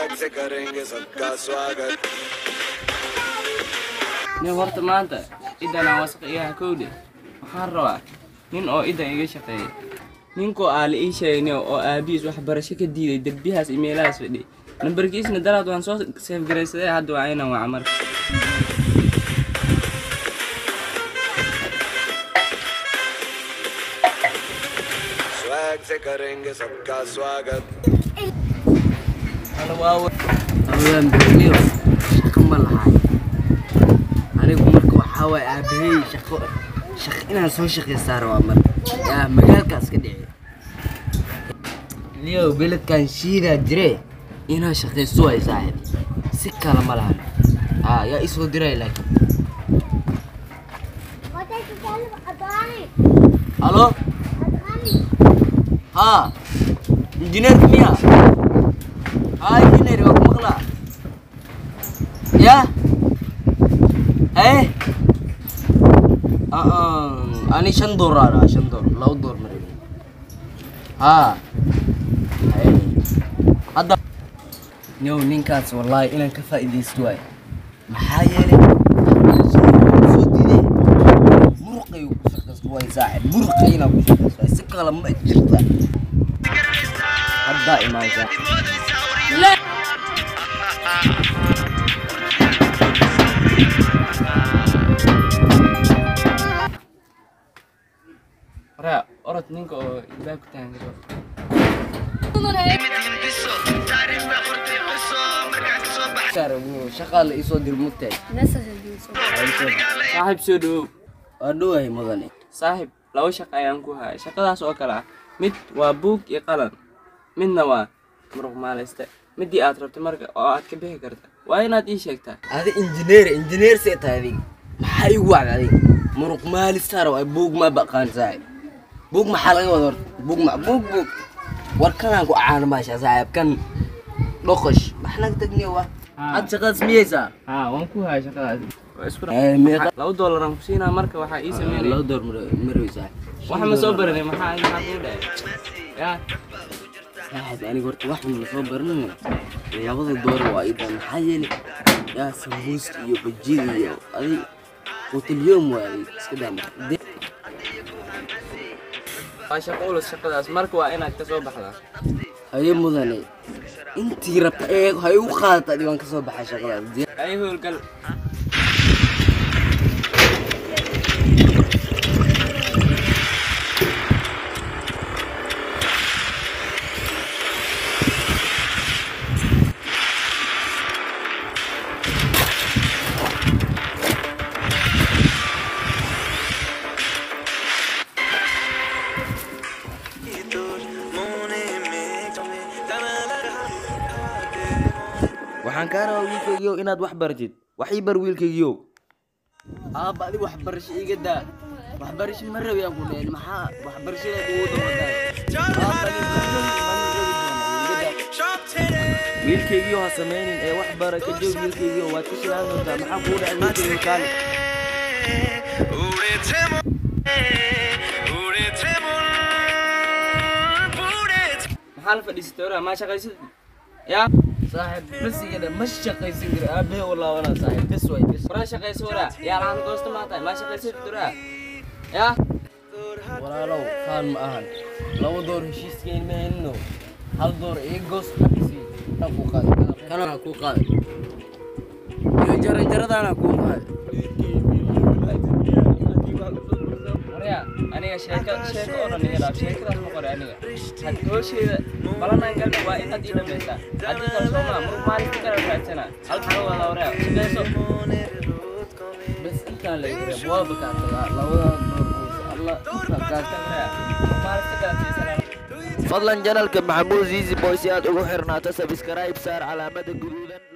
स्वैग से करेंगे सबका स्वागत nin horta maanta idan aan wasaq iyaha kowdhe waxaan rabaa nin oo idan iga shaqeeya ninkoo aa la ii sheegay oo aabihiis waxbarasho ka diiday derbiyahaas imeelahaas fadhi nambarkiisna daraad waan soo seefgaraysaday hadda waa inaan waca marka swag से करेंगे सबका स्वागत awaan berniyo shaqo ma lahay anigu marka waxaa waay aabahey shaqo shaqo inaan soo shaqaystaa rabaa marka yaa magaalkaas ka dhici niyow beledkan shiidaa jire inaa shaqaysto waay saaxib si kale ma lahan aa yaa isoo diray laakiin halo haa injineerka miya haa injineer waa ku maqlaa ya eh ani shan door aa dhahaa shan door laba door mare haa Haye. hadda yow ninkaas wallaahi inaan ka faa'iidaysto waay maxaa yeelay soo diiday muruqay ku shaqaysto waay saaxib muruqay inaan ku shaqaysto waay si kale ma jirta haddaa imaan saaxib waraa orod ninka oo ilbaab ku taangaro shaqaa la isoo dir mugtahay saaxiib soo dhawow waa dhowahay mudane saaxiib laba shaqo ayaan ku haya shaqadaas oo kale ah mid waa buug iyo qalan midna waa muruq maalayste midii aad rabto marka oo aad ka bixi karta waa inaad ii sheegtaa adi injineer injineer see tahay adiga maxaa igu wacda adiga muruq maalistaar waay buug ma baqaan saaxib buug maxaa laga wada horta buug ma buug buug war kanaan ku caano maasha saaxib kan dhoqosh max naga tagniyo wa Haa. had shaqadaas miyaysaa haa waan ku haya shaqadaas waa isku Eh, meeqa laba doolaraan ku siinaa marka waxaa ii sameynaya laba door maroy saaxib waxa ma soo baranay maxaa maxaa kuu dhahay yaa saaxib aniga horta wax ma soo baranay labada door waa idan maxaa yeelay yaa sambuuska iyo bajida iyo adig hotelyoom waa adig iska daa marka De- waa shaqo ulus shaqadaas marka waa inaad ka soo baxdaa haye mudane intii rabta ee ha igu qaadata adiga waan ka soo baxay shaqadaas Dee- ay howlgal waxaan kaa rabaa wiilkaygiiow inaad wax baratid wax ii bar wiilkaygiiow aabba adi waxbarasho iga daa waxbarasho ma rabi aan ku dhehen maxaa waxbarashada ugu dabadaay wiilkaygiio ha samaynin ee wax bara ka joog wiilkaygiio waad ka shilaan doontaa maxaa kuu dhacay wiilkaygiio kaali maxaa la fadhiisatay oraa maa shaqaysid yaa saaxiib bas iga dha ma shaqaysan kari aabbahe u laabanaa saaxiib bes waay bes waraa shaqayso waraa yaa laaan goosta maa tahay maa shaqaysid oraa yaa walaalow kaan ma ahan laba door heshiiskayn ma helino hal door ii goos xabisi kan kuu qaaday kanaa kuu qaaday iyo jaranjaradaana kuu qaaday waryaa aniga sheeko sheeko oo dhan iga dhaaf sheekadaas ma qoray aniga had hoosheeda balanaan galna waa inaad ii dhamaysaa haddii kale soomaa murug maalinta kale raadsanaa halkan wada waryaa shaqayso bes intaan la iga reeb waa bakaatadaa labadaa door goos alla intaa kaata waryaa maalinta kale fiirsanaa fadlan janalka maxamuud zizi boy si aad ugu xirnaato sabskrayb saar calaamada guduudan